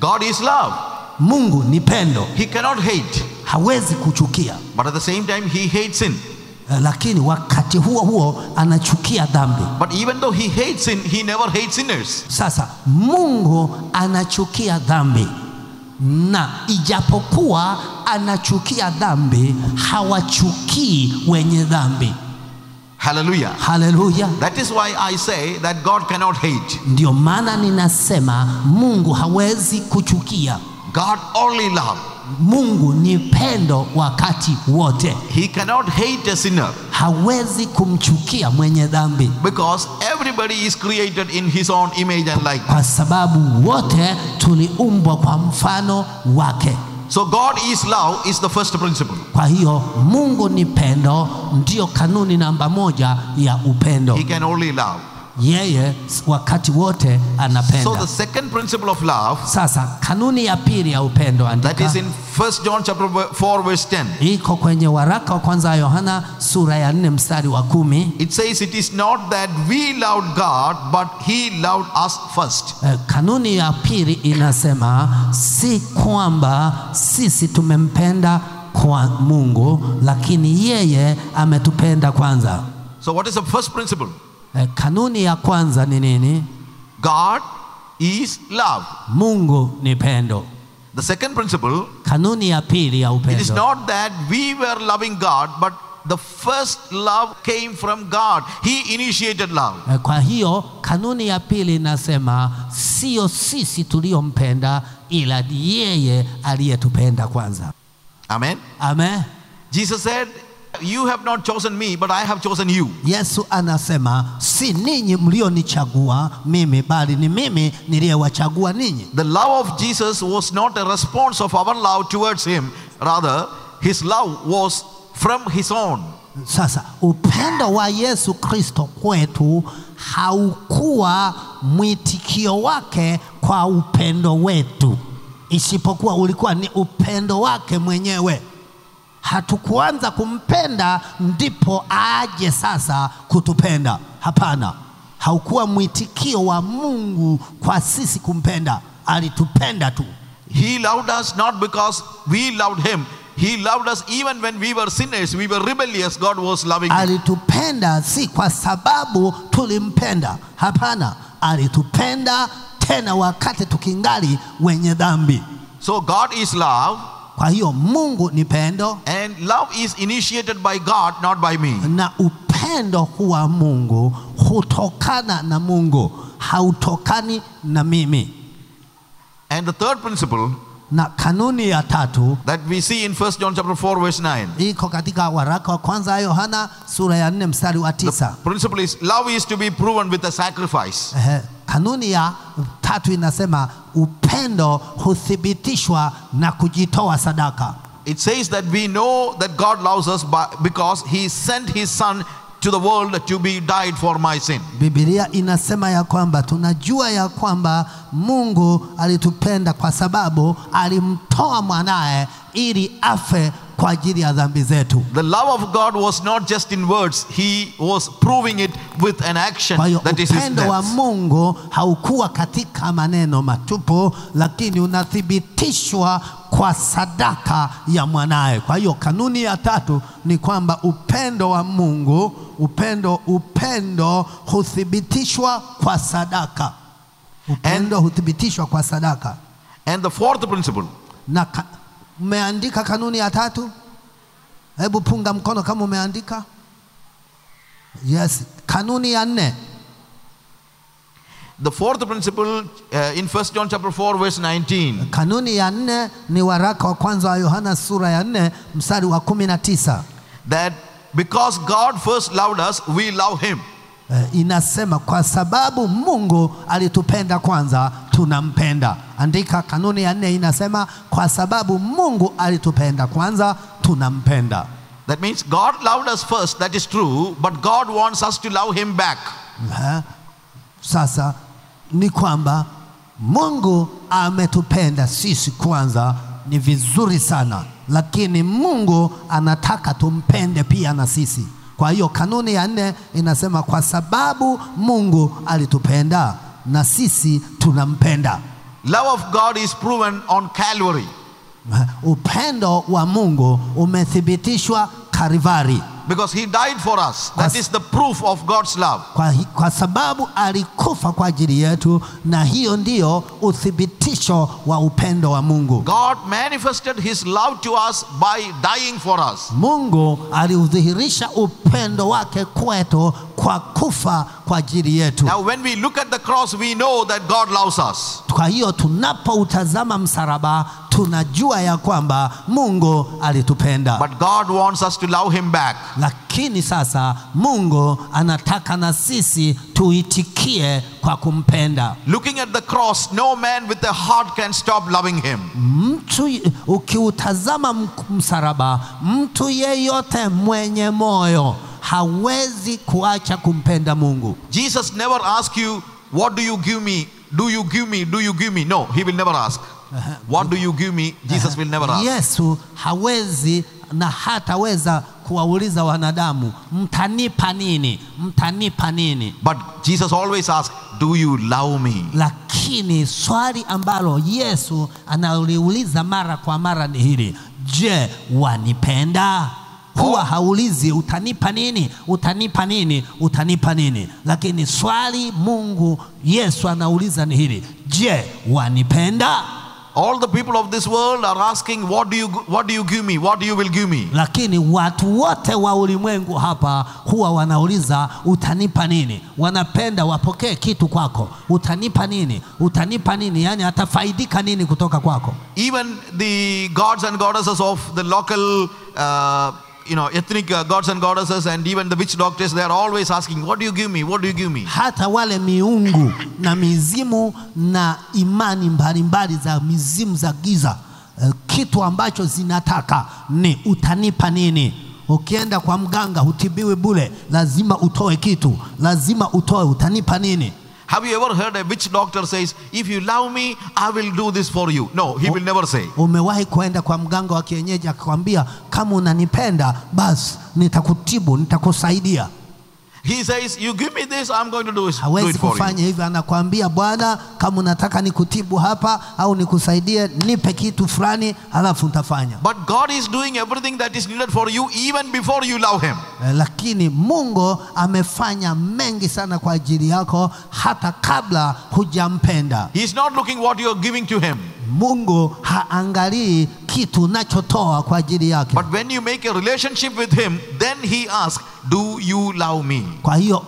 God is love. Mungu ni pendo, He cannot hate. hawezi kuchukia, But at the same time, He hates sin. Eh, lakini wakati huo huo anachukia dhambi. But even though He hates sin, He never hates sinners. Sasa Mungu anachukia dhambi, na ijapokuwa anachukia dhambi, hawachukii wenye dhambi. Hallelujah. Haleluya! That is why I say that God cannot hate. Ndio maana ninasema Mungu hawezi kuchukia. God only love. Mungu ni pendo wakati wote, He cannot hate a sinner hawezi kumchukia mwenye dhambi, because everybody is created in His own image and likeness. kwa sababu wote tuliumbwa kwa mfano wake. So God is love is the first principle. Kwa hiyo Mungu ni pendo, ndiyo kanuni namba moja ya upendo. He can only love. Yeye wakati wote So anapenda. the second principle of love Sasa kanuni ya pili ya upendo, that andika is in 1 John chapter 4 verse 10. iko kwenye waraka wa kwanza wa Yohana sura ya nne mstari wa kumi. It says it is not that we loved God but he loved us first. Eh, Kanuni ya pili inasema si kwamba sisi tumempenda kwa Mungu, lakini yeye ametupenda kwanza. So what is the first principle? Eh, Kanuni ya kwanza ni nini? God is love. Mungu ni pendo. The second principle Kanuni ya pili ya it is upendo not that we were loving God but the first love came from God. He initiated love. Eh, Kwa hiyo kanuni ya pili inasema sio sisi tuliompenda, ila ni yeye aliyetupenda kwanza. Amen. Amen. Jesus said, You have not chosen me, but I have chosen you. Yesu anasema si ninyi mlionichagua mimi, bali ni mimi niliyewachagua ninyi. The love of Jesus was not a response of our love towards him, rather, his love was from his own. Sasa upendo wa Yesu Kristo kwetu haukuwa mwitikio wake kwa upendo wetu, isipokuwa ulikuwa ni upendo wake mwenyewe. Hatukuanza kumpenda ndipo aje sasa kutupenda. Hapana, haukuwa mwitikio wa Mungu kwa sisi kumpenda, alitupenda tu. He loved us not because we loved him. He loved us even when we were sinners, we were rebellious. God was loving us. Alitupenda si kwa sababu tulimpenda, hapana, alitupenda tena wakati tukingali wenye dhambi. So God is love, Kwa hiyo Mungu ni pendo and love is initiated by God, not by me. na upendo huwa Mungu hutokana na Mungu, hautokani na mimi. And the third principle Na kanuni ya tatu that we see in 1 John chapter 4 verse 9. iko katika waraka wa kwanza wa Yohana sura ya nne mstari wa tisa. Principle is love is to be proven with a sacrifice. Ehe, kanuni ya tatu inasema upendo huthibitishwa na kujitoa sadaka. It says that we know that God loves us by, because he sent his son to the world to be died for my sin. Biblia inasema ya kwamba tunajua ya kwamba Mungu alitupenda kwa sababu alimtoa mwanaye ili afe kwa ajili ya dhambi zetu. The love of God was not just in words, he was proving it with an action Kwa hiyo that is his upendo wa death. Mungu haukuwa katika maneno matupu, lakini unathibitishwa kwa sadaka ya mwanaye. Kwa hiyo kanuni ya tatu ni kwamba upendo wa Mungu, upendo upendo huthibitishwa kwa sadaka. Upendo huthibitishwa kwa sadaka. And the fourth principle, Na ka, umeandika kanuni ya tatu? Hebu punga mkono kama umeandika. Yes, kanuni ya nne. the fourth principle uh, in 1 John chapter 4 verse 19. Kanuni ya nne ni waraka wa kwanza wa Yohana sura ya nne mstari wa kumi na tisa. that because God first loved us, we love Him. Eh, inasema kwa sababu Mungu alitupenda kwanza, tunampenda. Andika, kanuni ya nne inasema kwa sababu Mungu alitupenda kwanza, tunampenda. That means God loved us first, that is true, but God wants us to love Him back. Eh, Sasa ni kwamba Mungu ametupenda sisi kwanza, ni vizuri sana, lakini Mungu anataka tumpende pia na sisi. Kwa hiyo kanuni ya nne inasema kwa sababu Mungu alitupenda na sisi tunampenda. Love of God is proven on Calvary. Upendo wa Mungu umethibitishwa Karivari Because he died for us. That Yes. is the proof of God's love. kwa, hi- kwa sababu alikufa kwa ajili yetu, na hiyo ndiyo uthibitisho wa upendo wa Mungu. God manifested his love to us by dying for us. Mungu aliudhihirisha upendo wake kwetu kwa kufa kwa ajili yetu. Now, when we look at the cross, we know that God loves us. Kwa hiyo tunapoutazama msalaba tunajua ya kwamba Mungu alitupenda. But God wants us to love him back. Lakini sasa Mungu anataka na sisi tuitikie kwa kumpenda. Looking at the cross, no man with a heart can stop loving him. Mtu ukiutazama m- msalaba, mtu yeyote mwenye moyo hawezi kuacha kumpenda Mungu. Jesus never ask you, What do you give me? Do you give me? Do you give me? No, he will never ask. What do you give me? Jesus will never ask. Yesu hawezi na hataweza kuwauliza wanadamu mtanipa nini, mtanipa nini. But Jesus always asks, Do you love me? Lakini swali ambalo Yesu analiuliza mara kwa mara ni hili, je, wanipenda? Huwa Oh. haulizi utanipa nini, utanipa nini, utanipa nini, lakini swali Mungu Yesu anauliza ni hili, je, wanipenda? All the people of this world are asking, What do you what do you give me? What do you will give me? Lakini watu wote wa ulimwengu hapa huwa wanauliza utanipa nini, wanapenda wapokee kitu kwako, utanipa nini, utanipa nini, yaani atafaidika nini kutoka kwako. Even the gods and goddesses of the local uh, you know ethnic uh, gods and goddesses and even the witch doctors they are always asking what do you give me what do you give me hata wale miungu na mizimu na imani mbalimbali za mizimu za giza eh, kitu ambacho zinataka ni utanipa nini ukienda kwa mganga hutibiwi bule lazima utoe kitu lazima utoe utanipa nini have you ever heard a witch doctor says if you love me i will do this for you no he will never say umewahi kwenda kwa mganga wa kienyeji akakwambia kama unanipenda basi nitakutibu nitakusaidia he says you give me this i'm going to do, it- do hawezi it for you kufanya hivyo anakwambia bwana kama unataka nikutibu hapa au nikusaidie nipe kitu fulani halafu nitafanya but god is doing everything that is needed for you even before you love him Eh, lakini mungu amefanya mengi sana kwa ajili yako hata kabla hujampenda he's not looking what you are giving to him mungu haangalii kitu unachotoa kwa ajili yake but when you make a relationship with him then he asks do you love me kwa hiyo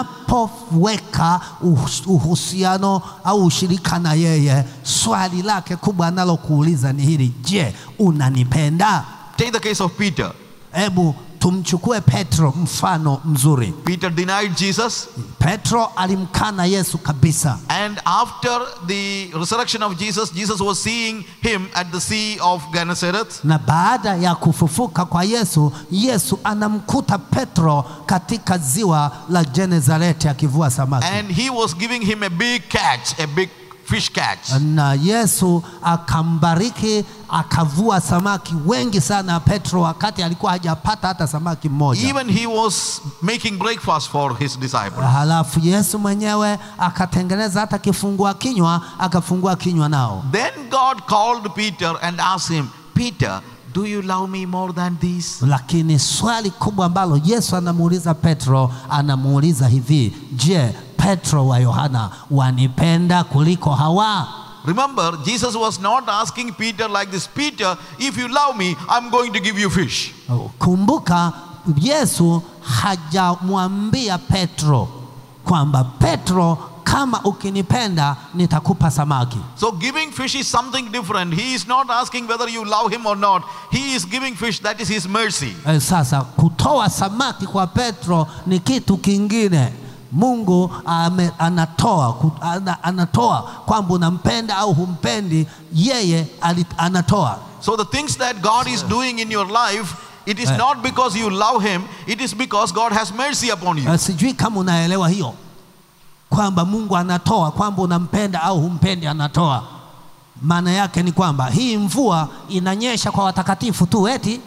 unapoweka uhus- uhusiano au ushirika na yeye swali lake kubwa analokuuliza ni hili je unanipenda take the case of peter hebu tumchukue petro mfano mzuri peter denied jesus petro alimkana yesu kabisa And after the resurrection of Jesus, Jesus was seeing him at the Sea of Gennesaret. na baada ya kufufuka kwa yesu yesu anamkuta petro katika ziwa la genezareti akivua samaki And he was giving him a big catch, a big fish catch. na yesu akambariki akavua samaki wengi sana petro wakati alikuwa hajapata hata samaki mmoja Even he was making breakfast for his disciples. halafu yesu mwenyewe akatengeneza hata kifungua kinywa akafungua kinywa nao Then God called Peter and asked him, Peter, do you love me more than these? lakini swali kubwa ambalo yesu anamuuliza petro anamuuliza hivi je petro wa yohana wanipenda kuliko hawa Remember, Jesus was not asking Peter like this Peter, if you love me, I'm going to give you fish. kumbuka yesu hajamwambia petro kwamba petro kama ukinipenda nitakupa samaki So giving fish is something different. He is not asking whether you love him or not. He is giving fish, that is his mercy. Eh, sasa kutoa samaki kwa petro ni kitu kingine mungu ame, anatoa ku- ana, anatoa kwamba unampenda au humpendi yeye ali, anatoa So the things that God is doing in your life, it is Eh. not because you love him, it is because God has mercy upon you. Eh, sijui kama unaelewa hiyo kwamba mungu anatoa kwamba unampenda au humpendi anatoa maana yake ni kwamba hii mvua inanyesha kwa watakatifu tu eti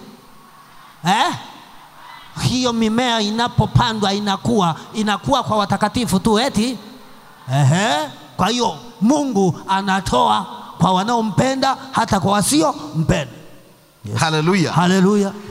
eh? hiyo mimea inapopandwa inakuwa inakuwa kwa watakatifu tu eti Ehe. Kwa hiyo Mungu anatoa kwa wanaompenda hata kwa wasiompenda. Hallelujah. Haleluya!